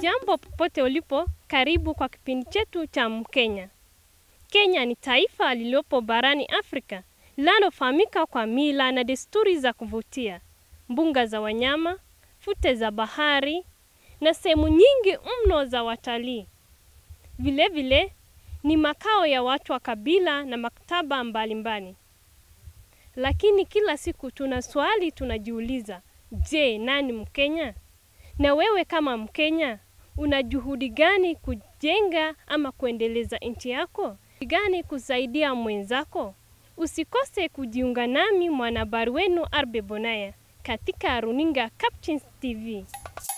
Hujambo popote ulipo, karibu kwa kipindi chetu cha Mkenya. Kenya ni taifa lililopo barani Afrika linalofahamika kwa mila na desturi za kuvutia, mbuga za wanyama, fute za bahari na sehemu nyingi mno za watalii. Vilevile ni makao ya watu wa kabila na maktaba mbalimbali. Lakini kila siku tuna swali tunajiuliza, je, nani Mkenya? Na wewe kama Mkenya, una juhudi gani kujenga ama kuendeleza nchi yako? Gani kusaidia mwenzako? Usikose kujiunga nami mwanahabari wenu Arbe Bonaya katika runinga Captions TV.